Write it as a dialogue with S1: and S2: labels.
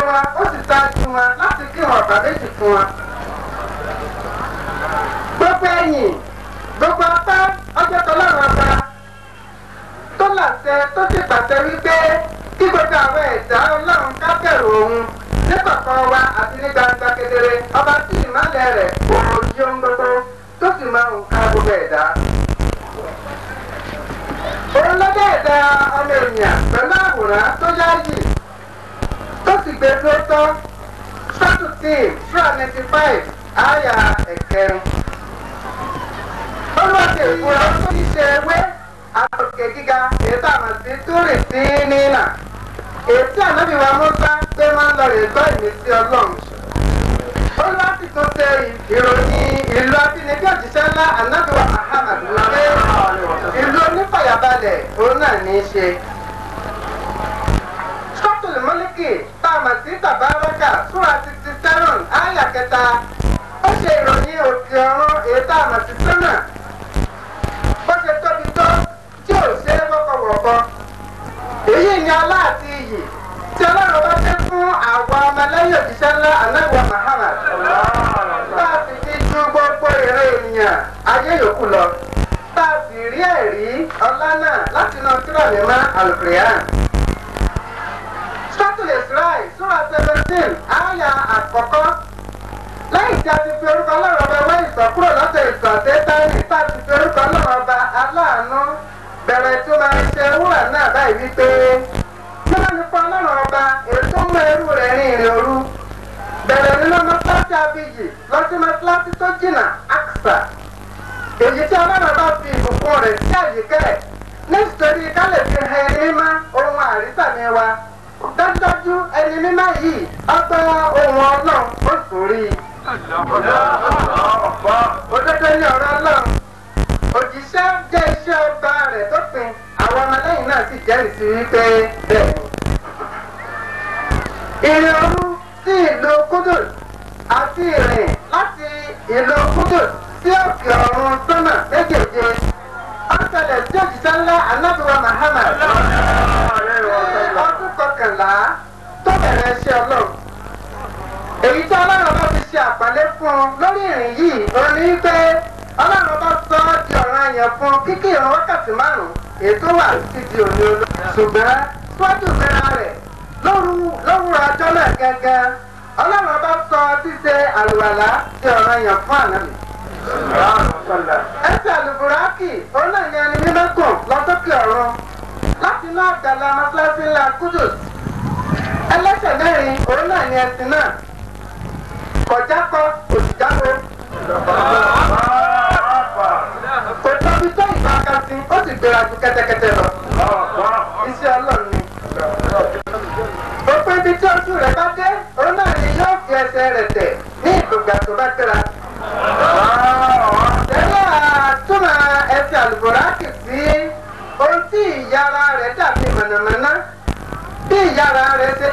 S1: wọn ó sì ṣáájú wọn láti kí wọn ọ̀bà méjì fún wọn. gbogbo ẹ̀yìn gbogbo apá ọjọ́ tọ́lọ́run ọba tó làṣẹ tó sì pàṣẹ wípé kí gbogbo àwọn ẹ̀dá ọlọ́run ká bẹ̀rù òun ní kọ̀ọ̀kan wa àti ní gbangba kedere ọba tí ìmọ̀lẹ̀ rẹ̀ kò yí ohun gbogbo tó sì máa ń ká gbogbo ẹ̀dá. òun lọ́jọ́ ẹ̀dá ọmọ ènìyàn pẹ̀lú àwòrán tó yáàyè tó sì gbé tó tọ́ sọ́tù tí ṣúra ninety five àyà ẹ̀kẹrin. olùwàsí ìfura tó ti ṣe ewé àtòkè gíga ètò àmàtí túrì sí nínà ètí ànábì wa Mùsá pé máa ń lọ rè gbọ́ ìmísí ọlọ́run. olùwàsí tó ṣe ìròyìn ìlú abínibí òjíṣẹ́ ńlá ànábì wa Muhammad wípé ìlú onífàyàbalẹ̀ òun náà ní í ṣe sọ́tùlù mọ́líkì tá a mọ̀ sí tàbárọ́kà súra sixty seven àyà kẹta ó ṣe ìròyìn òkè ọ̀run èyí tá a mọ̀ sí sẹ́nà bó ṣe tóbi tó tí ò ṣe é wọ́kọ̀wọ̀kọ̀ èyí ni ọlá àti iyì tí ọlọ́run bá dé fún àwọn ọmọlẹ́yìn òjíṣẹ́ ńlá anáwó Muhammad bá a sì ti ju gbogbo ìrẹ́ ènìyàn ayé yòókù lọ bá a sì rí ẹ̀rí ọlá náà láti náà kíra mímọ́ àlùkìrìyàn sọ́tù israel sura seventeen àyà àkọ́kọ́ lẹ́yìn tí a ti fi orúkọ ọlọ́run ọba wá ìsọ̀ kúrò lọ́sẹ̀ ìsọ̀ àtẹ́tẹ́rì tá a ti fi orúkọ ọlọ́run ọba aláàánú bẹ̀rẹ̀ tó máa ń ṣe wúrà náà báyìí wípé kí wọ́n ní fún ọlọ́run ọba ètò mú ẹrú rẹ̀ rìn ìrìn òru bẹ̀rẹ̀ nínú mọ́tíláṣí abiyì lọ́sí mọ́tíláṣí tó jìnnà àkùsà èyí tí ọlọ́run ọba fi ìbùkún rẹ̀ sí àyíkẹ́ nítorí ká lè fi hẹ ní má ohun àrísàmì wa dájúdájú ẹni mímọ́ yìí ọgbà ohun ọlọ́run ó sórí. òdodo ni ọ̀rọ̀ ọlọ́run òjíṣẹ́ jẹ́ iṣẹ́ ọba rẹ̀ tó pin àwọn ọmọlẹ́yìn náà sì jẹ́rìí sí wípé bẹ́ẹ̀ ni. ìrìn òru sí ìlú Kudus àti ìrìn láti ìlú Kudus sí òkè ọ̀run sọ́nà méjèèje ọ̀sẹ̀lẹ̀ sí òjíṣẹ́ ńlá anábìwá Muhammad ọdún kọkànlá tó bẹ̀rẹ̀ iṣẹ́ ọlọ́run. èyí tí ọlọ́run bá fi ṣe àpọ́nlé fún un lórí ìrìn yìí ó ní pé ọlọ́run bá sọ ọ́ di ọ̀ràn yẹn fún kíkí ìrun wákàtí márùn-ún ètò wà títí òní olú. ṣùgbọ́n síwájú ìgbéra rẹ̀ lówùrọ̀ ọjọ́ náà gẹ́gẹ́ ọlọ́run bá sọ ṣíṣe àlùwàlá di ọ̀ràn yẹn fún ànábì. ẹsẹ̀ àlùbùrákì òun náà ní ẹni mímẹ́kùn lọ́sọ́kè ọ̀run láti inú àgbàlá mọ́sálásí ńlá Kudus ẹlẹ́sẹ̀ mẹ́rin òun náà ni ẹ̀sìn náà kọjá kọ òsìjáko kò tóbi tó ìbákasí ó sì gbéra ju kẹ́tẹ́kẹ́tẹ́ lọ iṣẹ́ ọlọ́run ni òpin ibi tí ojú rẹ̀ bá dé òun náà ni yóò fi ẹsẹ̀ rẹ̀ tẹ̀ ní ìgbògbà tó bá gbéra tẹ́lẹ̀ àtúmọ̀ ẹsẹ̀ àlùbọ̀rákì sí ohun tí ìyára rẹ̀ dàbí mọ̀nàmọ́ná bí ìyára rẹ̀ ṣe